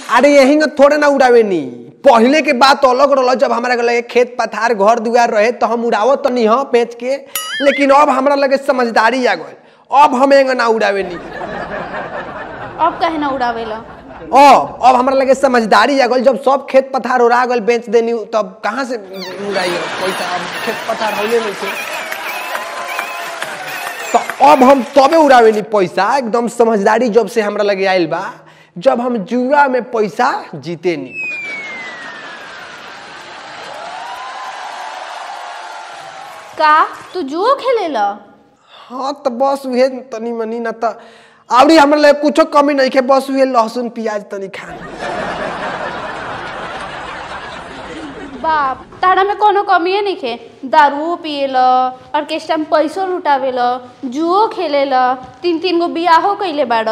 अरे यही न थोड़े ना उड़ावे नी पहले के बात अलग रहा जब हमारा के लगे खेत पथार घर दुआर रहे तो हम उड़ावत तो नहीं हाँ बेच के लेकिन अब हमरा लगे समझदारी आ गई अब हम एंग ना उड़ावे नी अब कहे ना उड़ावेला अब अब हमरा लगे समझदारी आ गई जब सब खेत पथार उड़ा गल बेच देनी तब कहाँ से उड़ाई पैसा अब खेत पथार होले नहीं थे तो अब हम तबे उड़ावे नी पैसा एकदम समझदारी जब से हमरा लगे आइल बा जब हम जुआ में पैसा जीते नी का तू जुओ खेलेला हाँ तो बस उहे तनी मनी ना तो आवड़ी हमरा लगे कुछो कमी नहीं के बस उहे लहसुन प्याज तनी खा बाप तारा में कोनो कमिए नहीं खे दारू पिएला ऑर्केस्ट्रा में पैसो लुटावेला जुओ खेलेला तीन तीन गो बियाहो कैले बाड़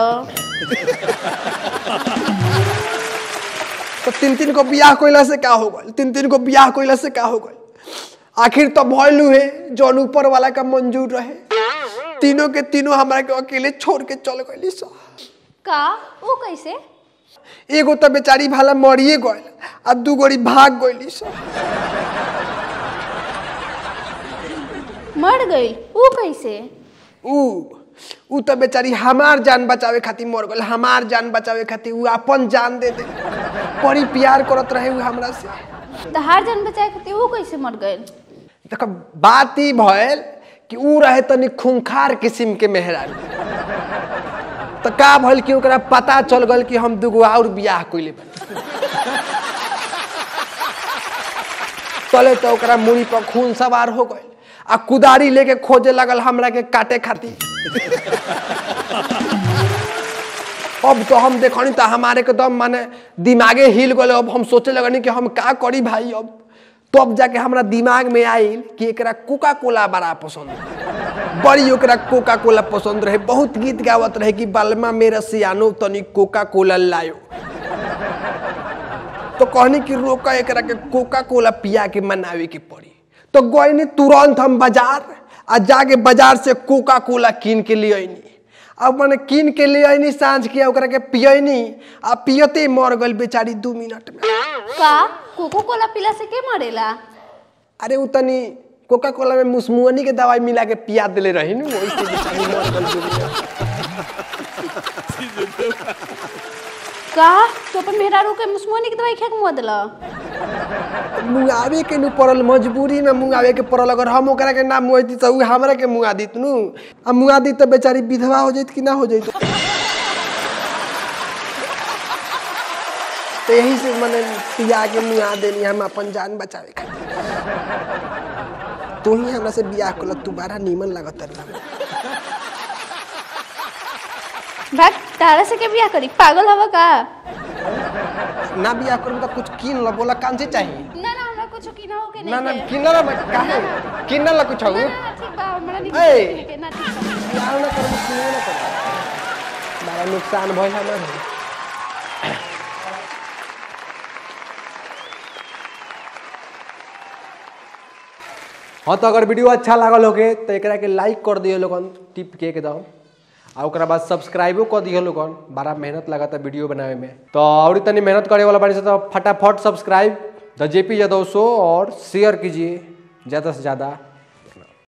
तो तीन तीन को बियाह कोइला से का हो गल तीन तीन को बियाह कोइला से का हो गल आखिर तो भइलू है जौन ऊपर वाला का मंजूर रहे तीनों के तीनों हमरा के अकेले छोड़ के चल गइली सा का वो कैसे एगो तो बेचारी भाला मरिए गइल आ दू गोरी भाग गइली सा मर गई वो कैसे ऊ ऊ तो बेचारी हमार जान बचावे खातिर मर गइल हमार जान बचावे खातिर ऊ अपन जान दे दे बड़ी प्यार करत रहे ऊ हमरा से तहार जान बचाए खातिर वो कैसे मर गई देखो बात ई भइल कि ऊ रहे तनी खूंखार किस्म के मेहरारू तो का भइल कि ओकरा पता चल गल कि हम दूगो और बियाह कइले बानी तले तो ओकरा मुड़ी पर खून सवार हो गइल आ कुदारी लेके खोजे लगल हमरा के काटे खातिर अब तो हम देखनी तो हमारे के दम माने दिमागे हिल गए अब हम सोचे लगनी कि हम का करी भाई अब तब जाके हमरा दिमाग में आइल कि एकरा कोका कोला बड़ा पसंद है। बड़ी ओकरा कोका कोला पसंद रहे बहुत गीत गावत रहे कि बालमा मेरा सियानो तनी कोका कोला लायो तो कहनी कि रोका एकरा के कोका कोला पिया के मनावे के पड़ी तो गईनी तुरंत हम बाजार आ जाके बाजार से कोका कोला कीन के ले आईनी अब मैंने कीन के ले आईनी साँझ के ओकरा के पियनी आ पियते ही मर गई बेचारी दू मिनट में का कोको कोला पिला से के मरेला अरे उ तनी कोका कोला में मुसमुअनी के दवाई मिला के पिया देले रही नु वही से बेचारी मर गई दू मिनट का तो अपन मेहरारू के मुसमोनी के दवाई खा के मुआ देला मुंगावे के नु पड़ल मजबूरी में मुंगावे के पड़ल अगर हम ओकरा के ना मुआती तो उ हमरा के मुंगा दित नु आ मुंगा दी तो बेचारी विधवा हो जाइत कि ना हो जाइत तो यही से मैंने पिया के मुंगा देनी हम अपन जान बचावे खातिर तू ही हमरा से बियाह कल तू बड़ा नीमन लागत रहा भाग तारा से के बियाह करी पागल हवा का ना बियाह करूँ तो कुछ कीन लो बोला कान से चाहिए ना ना हमरा कुछ की ना हो के नहीं ना ना के। किन ला काहे किन ला कुछ ना हो ना ना, ठीक बा हमरा नहीं ए! किने के, ना ठीक बा बियाह ना करूँ किन ना करूँ बड़ा नुकसान भइल हमार हाँ तो अगर वीडियो अच्छा लागल होगे तो एकरा के लाइक कर दियो लोगन टिप के एकदम आ ओकरा बाद सब्सक्राइबो कर दियो लोगन बड़ा मेहनत लगा था वीडियो बनावे में तो और तनी मेहनत करे वाला बानी से तो फटाफट subscribe the JP Yadav show और शेयर कीजिए ज़्यादा से ज़्यादा